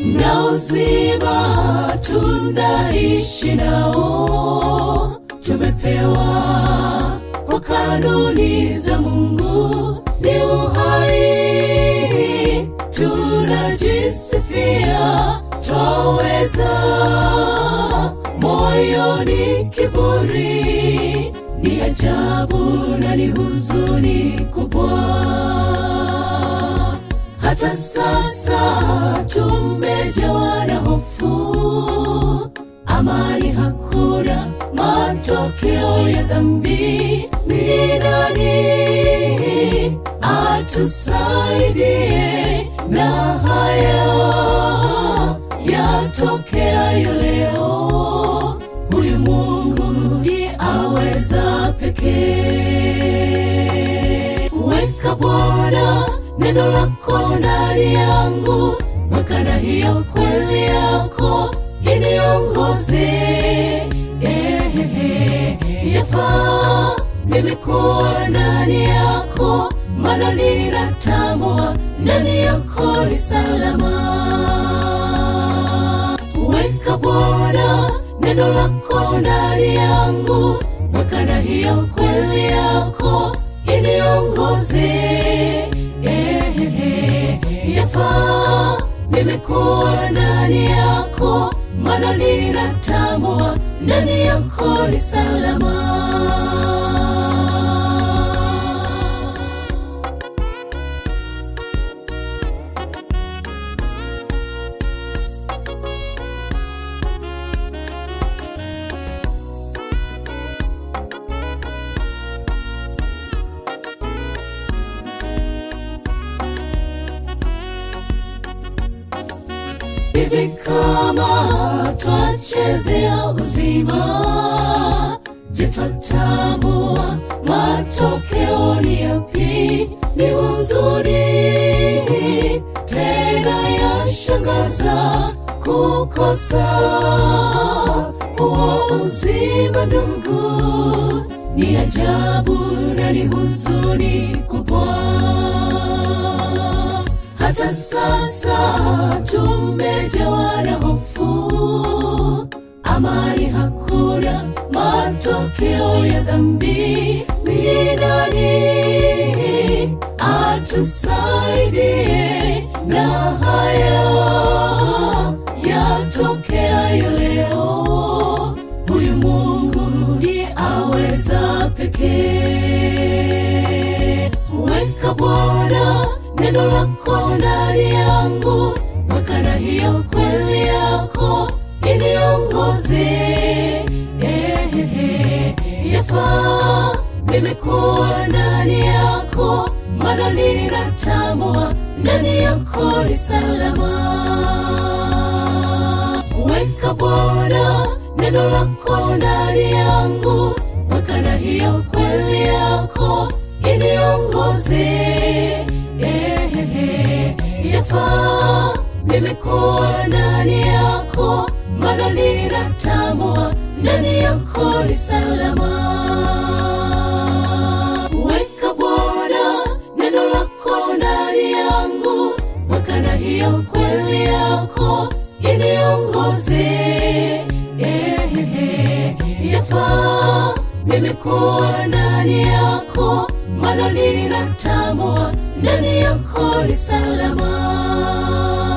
na uzima tunaishi nao, tumepewa kwa kanuni za Mungu ni uhai, tunajisifia twaweza, moyoni kiburi ni ajabu na ni huzuni kubwa hata sasa tumejawa na hofu, amani hakuna, matokeo ya dhambi. Ni nani atusaidie na haya yatokeayo leo? Huyu Mungu ndiye aweza pekee. Weka Bwana neno lako ndani yangu, weka na hiyo kweli yako iniongoze. Ehehe, yafaa mimi kuwa ndani yako, maana ninatambua ndani yako ni salama. Weka Bwana neno lako ndani yangu, weka na hiyo kweli yako iniongoze. Ehehe, yafaa mimi kuwa ndani yako, maana ninatambua ndani yako ni salama. hivi kama twachezea uzima, je, twatambua matokeo ni yapi? Ni huzuni tena yashangaza kukosa huo uzima, ndugu, ni ajabu na ni huzuni kubwa hata sasa tumejawa na hofu, amani hakuna, matokeo ya dhambi. Ni nani atusaidie na haya yatokeayo leo? Huyu Mungu ndiye aweza pekee. Weka Bwana neno lako ndani yangu, weka na hiyo kweli yako iniongoze. Ehehe, yafaa mimi kuwa ndani yako, maana ninatambua ndani yako ni salama. Weka Bwana neno lako ndani yangu, weka na hiyo kweli yako iniongoze. Ehehe, yafaa mimi kuwa ndani yako, maana ninatambua ndani yako ni salama. Weka Bwana neno lako ndani yangu, weka na hiyo kweli yako iniongoze. Ehehe, yafaa mimi kuwa ndani yako, maana ninatambua ndani yako ni salama.